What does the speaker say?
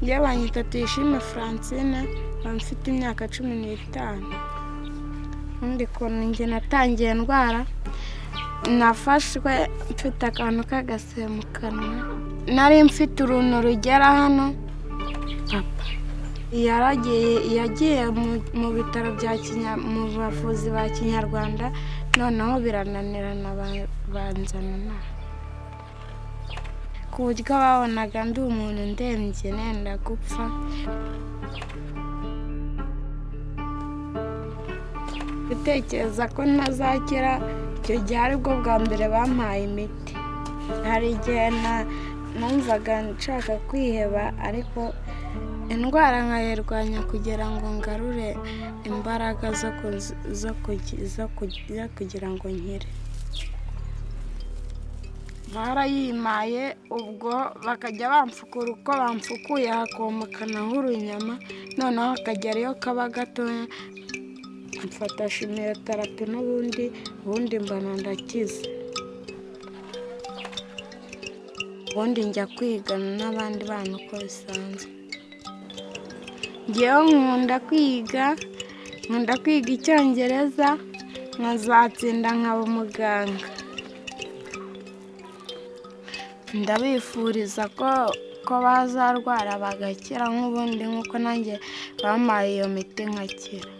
Ndabanye Tuyishime Francine nkaba mfite imyaka cumi n'itanu ubundi ukuntu njye natangiye ndwara nafashwe mfite akantu k'agasebe mu kanwa nari mfite uruntu rugera hano papa yaragiye yagiye mu bitaro bya mu bavuzi ba kinyarwanda noneho birananirana banzana inaha ku buryo babonaga ndi umuntu ndembye nenda gupfa gutekereza ko ntazakira icyo gihe aribwo bwa mbere bampaye imiti hari igihe numvaga nshaka kwiheba ariko indwara nkayirwanya kugira ngo ngarure imbaraga zo kugira ngo nkire barayimaye ubwo bakajya bamfukura uko bamfukuye hakomokanaho urunyama noneho hakagera iyo kaba gatoya mfata shimiyoterapi n'ubundi ubundi mbona ndakize ubundi njya kwigana n'abandi bana uko bisanzwe ngewe nkunda kwiga nkunda kwiga icyongereza nkazatsinda nkaba umuganga ndabifuriza ko ko bazarwara bagakira nk'ubundi nk'uko nanjye bampaye iyo miti nkakira